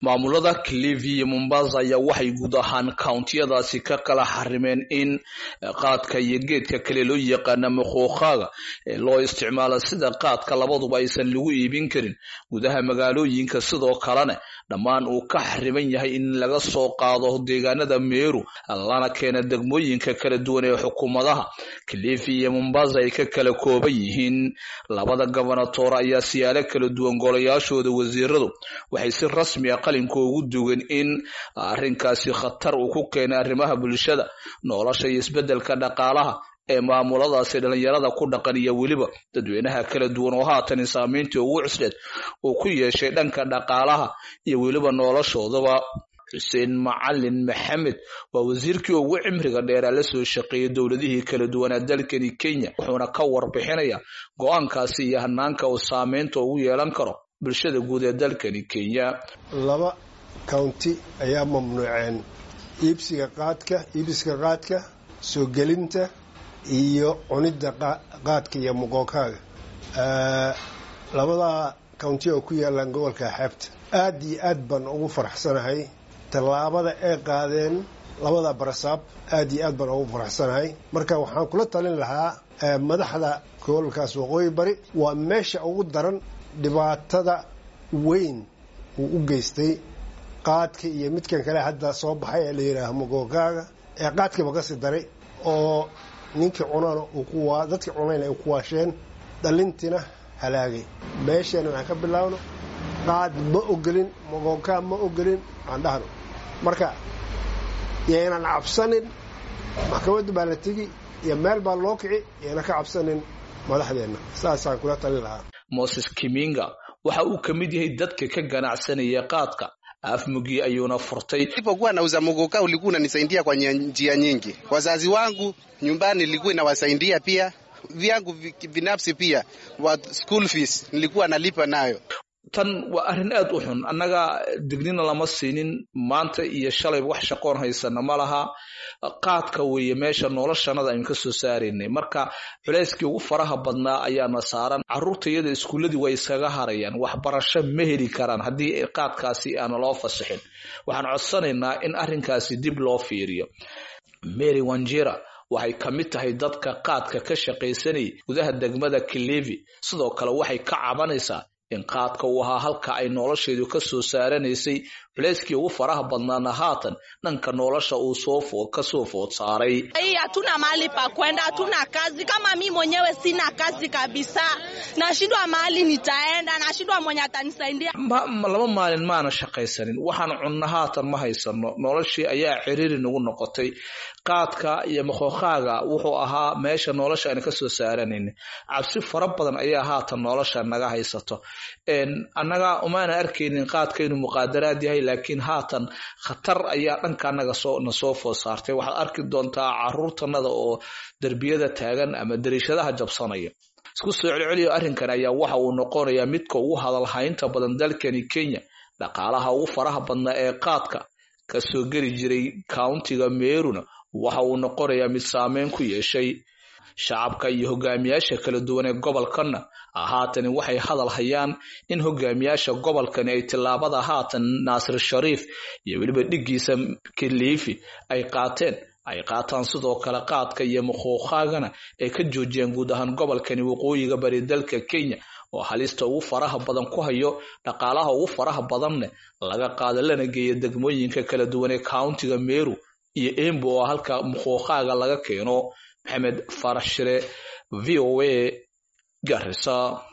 maamulada clivi iyo mombasa ayaa waxay guud ahaan countiyadaasi ka kala xarimeen in qaadka iyo geedka kale loo yaqaana makhuuqaaga ee loo isticmaalo sida qaadka labaduba aysan lagu iibin karin gudaha magaalooyinka sidoo kalena dhammaan uu ka xariman yahay in laga soo qaado deegaanada meeru lana keena degmooyinka kala duwan ee xukuumadaha clivi iyo mombasa ay ka kala kooban yihiin labada gobonatoor ayaa siyaalo kala duwan golayaashooda wasiiradu waxay si rasmi a qalinka ugu dugan in arrinkaasi khatar uu ku keenay arrimaha bulshada nolosha iyo isbeddelka dhaqaalaha ee maamuladaasi dhalinyarada ku dhaqan iyo weliba dadweynaha kala duwan oo haatan saamayntii ugu cusleed uu ku yeeshay dhanka dhaqaalaha iyo weliba noloshoodaba xuseen macalin maxamed waa wasiirkii ugu cimriga dheeraa la soo shaqeeyay dowladihii kala duwanaa dalkani kenya wuxuuna ka warbixinaya go-aankaasi iyo hanaanka uu saameynta ugu yeelan karo bulshada guud ee dalkani kenya laba county ayaa mamnuuceen iibsiga qaadka iibsiga qaadka soo gelinta iyo cunidda qaadka iyo muqookaaga labadaa county oo ku yaalaan gobolka xeebta aad iyo aad baan ugu faraxsanahay tallaabada ay qaadeen labada barasaab aad iyo aad baan ugu faraxsanahay marka waxaan kula talin lahaa madaxda gobolkaas waqooyi bari waa meesha ugu daran dhibaatada weyn uu u geystay qaadka iyo midkan kale hadda soo baxay ee la yidhaaha magoogaaga ee qaadkiiba kasii daray oo ninkii cunana dadkii cunayna ay ku waasheen dhalintiina halaagay meesheena waxaan ka bilaabno qaad ma ogolin magoogaa ma ogolin aan dhahno marka yaynan cabsanin maxkamadda baa la tegi iyo meel baa loo kici yayna ka cabsanin madaxdeenna saasaan kula talin lahaa moses kiminga waxa uu ka mid yahay dadka ka ganacsanaya qaadka afmugi ayuuna furtay nilipokuwa nauza mogoka ulikuwa unanisaidia kwa njia nyingi. Wazazi wangu nyumbani nilikuwa inawasaidia pia, vyangu binafsi pia wa school fees nilikuwa nalipa nayo. tan waa arrin aad u xun annaga dignina lama siinin maanta iyo shalayba wax shaqoon haysana ma laha qaadka weeye meesha noloshanada aynu ka soo saaraynay marka culayskii ugu faraha badnaa ayaana saaran carruurta iyada iskuulladii way iskaga harayaan waxbarasho ma heli karaan haddii qaadkaasi aana loo fasixin waxaan codsanaynaa in arrinkaasi dib loo fiiriyo mary wanjira waxay ka mid tahay dadka qaadka ka shaqaysanayay gudaha degmada kilivi sidoo kale waxay ka cabanaysaa in qaadka uu ahaa halka ay nolosheedu ka soo saaranaysay culayskii ugu faraha badnaana haatan dhanka nolosha uu soo kasoo food saaray hii hatuna mahali pa kwenda, hatuna kazi. Kama mi mwenyewe sina kazi kabisa, nashindwa mahali nitaenda, nashindwa mwenye atanisaidia. laba maalin maana shaqaysanin waxaan cunno haatan ma haysano noloshii ayaa ciriiri nagu noqotay qaadka iyo makhookaaga wuxuu ahaa meesha nolosha aan kasoo saaranayna cabsi fara badan ayaa haatan nolosha naga haysato annaga umaana arkaynin qaadka inuu muqaadaraad yahay laakiin haatan khatar ayaa dhanka anaga na soo food saartay waxaad arki doontaa caruurtanada oo derbiyada taagan ama dariishadaha jabsanaya isku soo celceliyo arrinkan ayaa waxa uu noqonayaa midka ugu hadalhaynta badan dalkani kenya dhaqaalaha ugu faraha badnaa ee qaadka kasoo geli jiray countiga meeruna waxa uu noqonayaa mid saameyn ku yeeshay shacabka iyo hogaamiyaasha kala duwan ee gobolkanna haatani waxay hadal hayaan in hogaamiyaasha gobolkani ay tillaabada haatan naasir shariif iyo weliba dhiggiisa kiliifi ay qaateen ay qaataan sidoo kale qaadka iyo makhuuqaagana ay ka joojiyaan guud ahaan gobolkani waqooyiga bari dalka kenya oo halista ugu faraha badan ku hayo dhaqaalaha ugu faraha badanne laga qaado lana geeya degmooyinka kala duwan ee countiga meru iyo embu oo halka makhuuqaaga laga keeno maxamed farax shire v o a garisa